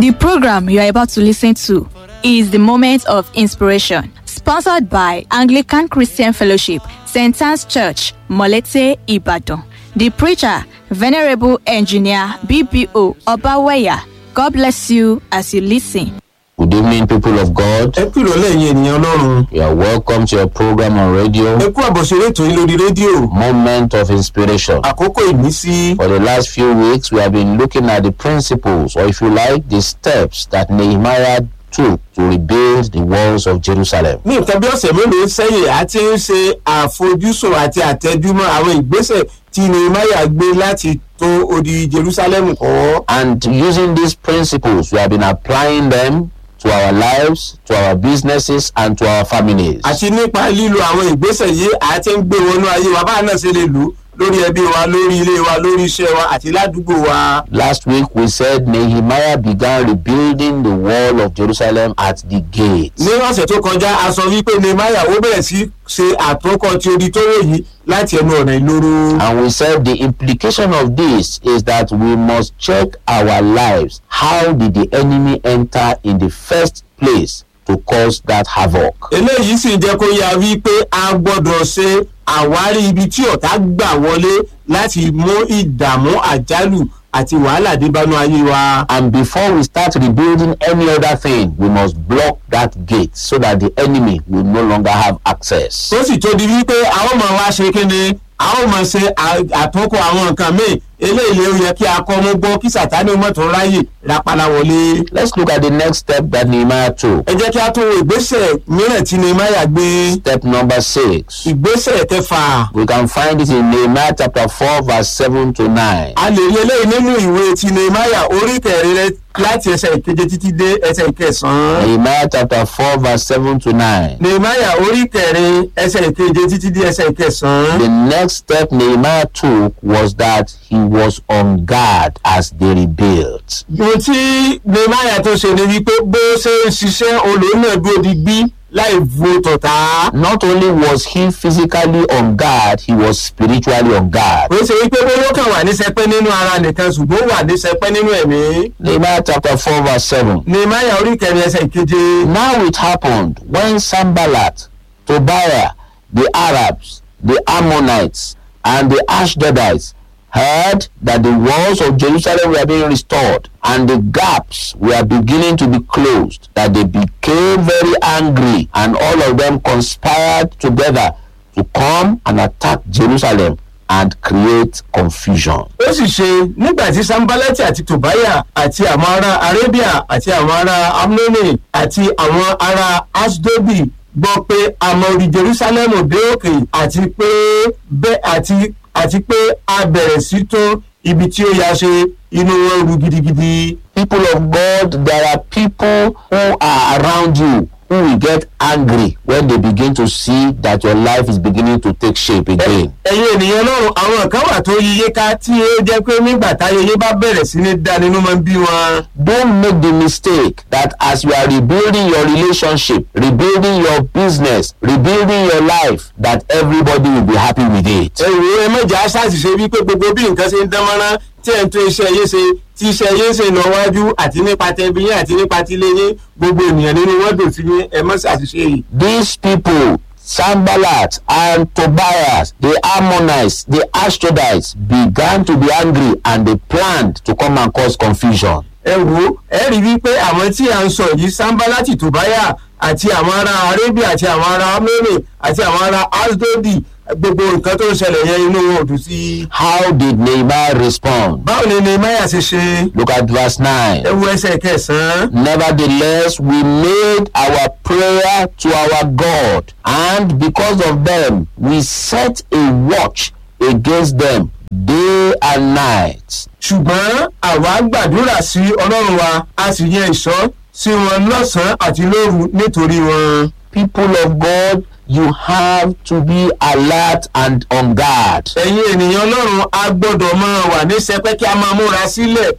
The program you are about to listen to is the Moment of Inspiration, sponsored by Anglican Christian Fellowship, St. Anne's Church, Molete, Ibadan. The preacher, Venerable Engineer BBO Obaweya. God bless you as you listen. Good evening, people of God. ẹ kú ìrọ̀lẹ́ yín ènìyàn ọlọ́run You are welcome to your program on radio, ẹ kú àbọ̀ṣeré ètò yín lórí rédíò Moment of Inspiration. àkókò ìmísí For the last few weeks, we have been looking at the principles, or if you like, the steps that Nehemiah took to rebuild the walls of Jerusalem. ní nǹkan bí ọ̀sẹ̀ mélòó sẹ́yìn a ti ń ṣe àfojúsùn àti àtẹjúmọ́ àwọn ìgbésẹ̀ tí nehemiah gbé láti tó odi jerusalem kọ́ And using these principles, we have been applying them to our lives, to our businesses, and to our families. àti nípa lílo àwọn ìgbésẹ̀ yìí a ti ń gbé wọnú ayé wa báà náà ṣe lè lò ó lórí ẹbí wa lórí ilé wa lórí iṣẹ́ wa àti ládùúgbò wa. Last week, we said Nehemiah began rebuilding the wall of Jerusalem at the gates. ní ọ̀sẹ̀ tó kọjá a sọ wípé nehemiah ó bẹ̀rẹ̀ sí ṣe àtúnkọ́ ti odi tó wò yìí láti ẹnu ọ̀nà ìloro. And we said the implication of this is that we must check our lives. How did the enemy enter in the first place to cause that havoc? eléyìí sì jẹ́ kó yá wípé a gbọ́dọ̀ ṣe àwárí ibi tí ọ̀tá gbà wọlé láti mú ìdààmú àjálù àti wàhálà débánú ayé wa. And before we start rebuilding any other thing, we must block that gate so that the enemy will no longer have access. tó sì tó di wípé a ó máa wá ṣe kíni a ó máa ṣe à- àtúnkọ àwọn nǹkan míì eléyìí ló yẹ kí a kọ́ mú gbọ́ kí sàtánì mọ́tò ráyè rápálá wọlé. Let's look at the next step that Nehemiah took. ẹ jẹ́ kí a tún wo ìgbésẹ̀ mìíràn tí nehemiah gbé Step number six. ìgbésẹ̀ kẹfà. We can find it in Nehemiah chapter 4, verse 7 to 9. a lè rí eléyìí nínú ìwé ti nehemiah orí kẹrin rẹ láti ẹsẹ̀ ìkeje títí dé ẹsẹ̀ ìkẹsàn-án. Nehemiah chapter 4, verse 7 to 9. nehemiah orí kẹrin ẹsẹ̀ ìkeje títí dé ẹsẹ̀ ìkẹsàn-án. The next step Nehemiah took was that he was on guard as they rebuilt. ohun tí nehemiah tó ṣe ni wípé bó ṣe ń ṣiṣẹ́ olóńgbò dúró di bí láì wo tọ̀tá. Not only was he physically on guard, he was spiritually on guard. ó ṣe wípé bóyá ó kàn wà ní sẹpẹ́ nínú ara nìkan ṣùgbọ́n ó wà ní sẹpẹ́ nínú ẹ̀mí. Nehemiah chapter 4, verse 7. nehemiah orí kẹrin ẹsẹ̀ ìkeje. Now it happened when Sambalat, Tobiah, the Arabs, the Ammonites, and the Ashdodites heard that the walls of Jerusalem were being restored and the gaps were beginning to be closed, that they became very angry, and all of them conspired together to come and attack Jerusalem and create confusion. ó sì ṣe nígbà tí sambalati àti tobaya àti àwọn ará arabia àti àwọn ará amnoni àti àwọn ará asdobi gbọ́ pé àmọ́ orí jerusalem dé òkè àti pé bẹ́ àti àti pé a bẹ̀rẹ̀ sí tó ibi tí ó yà ṣe inú wọn ru gidigidi. People of God, there are people who are around you who will get angry when they begin to see that your life is beginning to take shape again. ẹ̀yin ènìyàn lọ́rùn àwọn kan wà tó yíyé ká tí ó jẹ́ pé nígbà táyẹyẹ bá bẹ̀rẹ̀ sí ní dá nínú máa ń bí wọn. Don't make the mistake that as you are rebuilding your relationship, rebuilding your business, rebuilding your life, that everybody will be happy with it. ẹ̀rù ẹ mọ̀jà ṣàṣìṣe wípé gbogbo bí nǹkan ṣe ń dán mọ́rán tí ẹ̀ ń tún iṣẹ́ yé ṣe tí iṣẹ́ yé ṣe lọ wájú àti nípa tẹbi yín àti nípa tilé yín gbogbo ènìyàn nínú wọn dùn sí yín ẹ mọ̀ ṣàṣìṣe yìí. These people, Sambalat and Tobias, the Ammonites, the Ashdodites, began to be angry and they planned to come and cause confusion. ẹ wo ẹ rí wípé àwọn tí à ń sọ yìí sanbalati tobaya àti àwọn ará arabia àti àwọn ará amẹ́rẹ̀ àti àwọn ará asdodi gbogbo nǹkan tó ń ṣẹlẹ̀ yẹn inú wọn ò dùn sí i. How did Nehemiah respond? báwo ni nehemiah ṣe ṣe Look at verse 9. ẹ wo ẹsẹ̀ kẹsàn-án. Nevertheless, we made our prayer to our God, and because of them, we set a watch against them day and night. ṣùgbọ́n àwa gbàdúrà sí ọlọ́run wa a sì yẹ ìṣọ́ sí wọn lọ́sàn-án àti lóru nítorí wọn. People of God, you have to be alert and on guard. ẹ̀yin ènìyàn ọlọ́run a gbọ́dọ̀ máa wà ní sẹpẹ́ kí a máa múra sílẹ̀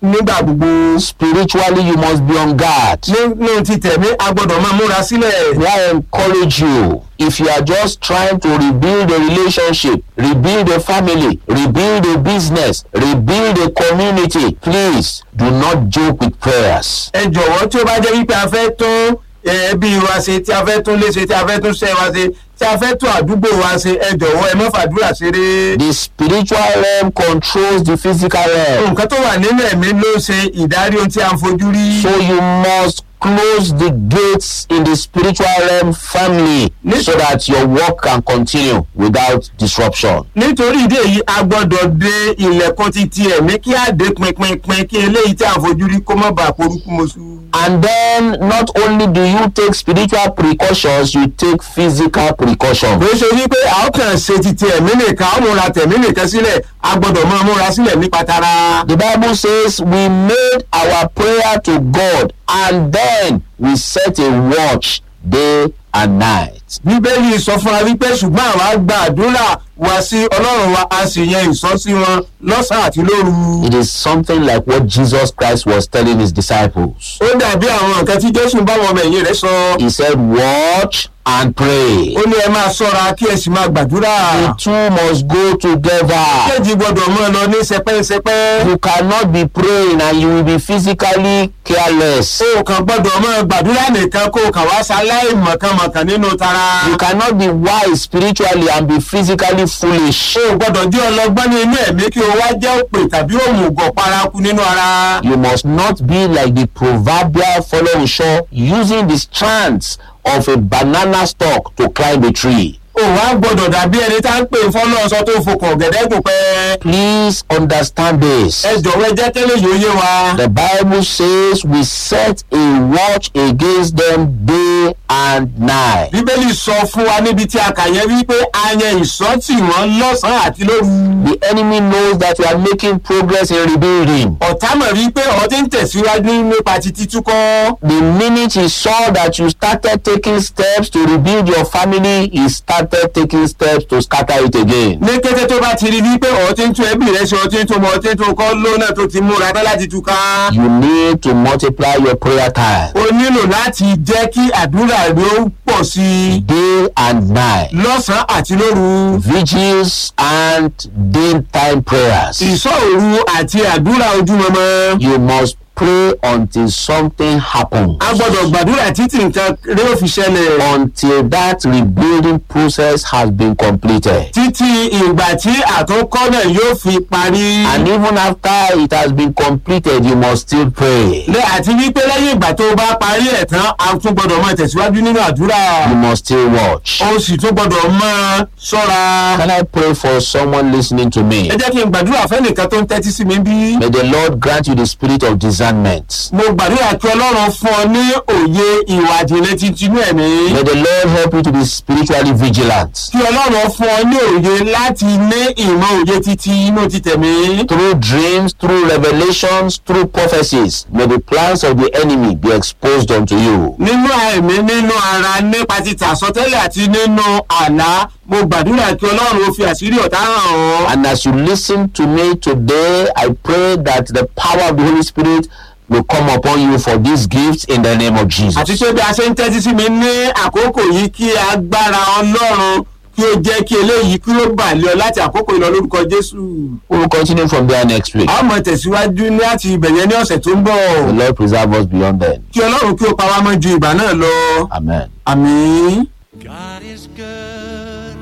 nígbà gbogbo Spiritually, you must be on guard. nínú ti tẹ̀mí a gbọ́dọ̀ máa múra sílẹ̀. May I encourage you if you are just trying to rebuild a relationship, rebuild a family, rebuild a business, rebuild a community, please do not joke with prayers. ẹ jọ̀wọ́ tí ó bá jẹ́ wípé a fẹ́ tún ẹbí wa ṣe tí a fẹ́ tún lé ṣe tí a fẹ́ tún ṣẹ́ wa ṣe tí a fẹ́ tún àdúgbò wa ṣe ẹ jọ̀wọ́ ẹ má fàdúrà ṣeré. The spiritual realm controls the physical realm. nǹkan tó wà nínú ẹ̀mí ló ṣe ìdarí ohun tí a ń fojú rí. So you must close the gates in the spiritual realm firmly Yes. so that your work can continue without disruption. nítorí ìdí èyí a gbọ́dọ̀ de ilẹ̀kùn ti ti ẹ̀mí kí á dé pinpinpin kí eléyìí tí a ń fojú rí kó má bàa porúkú mọ́sú. And then not only do you take spiritual precautions, you take physical precautions. kò ṣe wípé a ó kàn ṣe ti ti ẹ̀mí nìkan a ó múra tẹ̀mí nìkan sílẹ̀ a gbọ́dọ̀ máa múra sílẹ̀ nípa tara. The Bible says we made our prayer to God and then we set a watch day and night. bíbélì sọ fún wa wípé ṣùgbọ́n àwa gba àdúrà wa sí ọlọ́run wa a sì yan ìsọ́sí wọn lọ́sàn-án àti lóru. It is something like what Jesus Christ was telling his disciples. ó dàbí àwọn nǹkan tí jésù ń bá wọn ọmọ ẹ̀yìn rẹ̀ sọ. He said, Watch and pray. ó ní ẹ máa ṣọ́ra kí ẹ sì máa gbàdúrà. The two must go together. kéèjì gbọ́dọ̀ mọ́ ẹ lọ ní sẹpẹ́sẹpẹ́. You cannot be praying and you will be physically careless. o kàn gbọ́dọ̀ mọ́ gbàdúrà nìkan kó o kàn wá sáláì mọ̀kànmọ̀kàn nínú tara. You cannot be wise spiritually and be physically foolish. o gbọ́dọ̀ jẹ́ ọlọ́gbọ́n ní inú ẹ̀mí kí o wá jẹ́ òpè tàbí òmùgọ̀ paraku nínú ara. You must not be like the proverbial follower shore using the strands of a banana stalk to climb a tree. o wá gbọ́dọ̀ dàbí ẹni tá ń pè fọ́lọ́ọ̀sọ tó fokàn ọ̀gẹ̀dẹ̀ gùn pẹ́. Please understand this. ẹ jọ̀wọ́ ẹ jẹ́ kẹ́lẹ́ yóò yé wa. The Bible says we set a watch against them day and night. bíbélì sọ fún wa níbi tí a kà yẹn wípé a yan ìsọ́tì wọn lọ́sàn-án àti lóru. The enemy knows that we are making progress in rebuilding. ọ̀tá mọ̀ wípé ọ̀ ti ń tẹ̀síwájú nípa ti títúkọ́. The minute he saw that you started taking steps to rebuild your family, he started taking steps to scatter it again. ní kété tó bá ti rí wípé ọ̀ ti ń tún ẹbí rẹ ṣe ọ̀ ti ń tún ọmọ ọ̀ ti ń tún ọkọ lónà tó ti múra tán láti túká. You need to multiply your prayer time o nílò láti jẹ́ kí àdúrà rẹ ó pọ̀ sí i day and night. lọ́sàn-án àti lóru. Vigils and daytime prayers. ìsọ̀rù àti àdúrà ojúmọmọ. You must pray until something happens. a gbọ́dọ̀ gbàdúrà títí nǹkan rẹ ó fi ṣẹlẹ̀. Until that rebuilding process has been completed. títí ìgbà tí àtúnkọ́ náà yóò fi parí. And even after it has been completed, you must still pray. lẹ àti wípé lẹ́yìn ìgbà tó bá parí ẹ̀ tán a tún gbọ́dọ̀ máa tẹ̀síwájú nínú àdúrà. You must still watch. ó sì tún gbọ́dọ̀ máa ṣọ́ra. Can I pray for someone listening to me? ẹ jẹ́ kí n gbàdúrà fẹ́nìkan tó ń tẹ́tí sí mi bí. May the Lord grant you the spirit of discernment. mo gbàdúrà kí ọlọ́run fún ọ ní òye ìwà ìjìnlẹ̀ titun ẹ̀mí. May the Lord help you to be spiritually vigilant. kí ọlọ́run fún ọ ní òye láti ní ìmọ̀ òye títí inú títẹ̀mí. Through dreams, through revelations, through prophecies, may the plans of the enemy be exposed unto you. nínú ẹ̀mí nínú ara nípa títà àsọtẹ́lẹ̀ àti nínú àlá mo gbàdúrà kí ọlọ́run ó fi àṣírí ọ̀tá hàn ọ́. And as you listen to me today, I pray that the power of the Holy Spirit will come upon you for these gifts in the name of Jesus. àti pé bí a ṣe ń tẹ́tí sí mi ní àkókò yìí kí agbára ọlọ́run kí ó jẹ́ kí eléyìí kí ó bà lé ọ láti àkókò ìlọ lórúkọ jésù. We will continue from there next week. a ó mọ tẹ̀síwájú ní àti ìbẹ̀yẹ ní ọ̀sẹ̀ tó ń bọ̀. The Lord preserve us beyond then. kí ọlọ́run kí ó pa wá mọ́ ju ìgbà náà lọ. Amen. àmì. God is good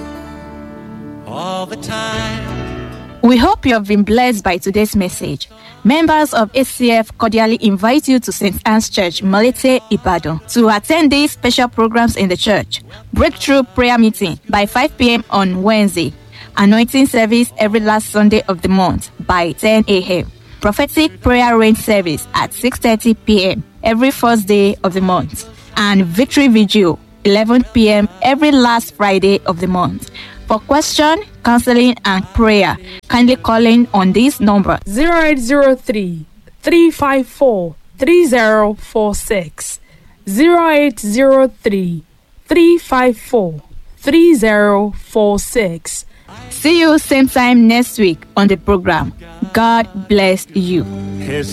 all the time. We hope you have been blessed by today's message. Members of ACF cordially invite you to St. Anne's Church, Malete, Ibadan, to attend these special programs in the church. Breakthrough prayer meeting by 5 p.m. on Wednesday. Anointing service every last Sunday of the month by 10 a.m. Prophetic prayer rain service at 6:30 p.m. every first day of the month. And victory vigil 11 p.m. every last Friday of the month. For question, counseling, and prayer, kindly call in on this number 0803 354 3046 0803 354 3046 See you same time next week on the program. God bless you. His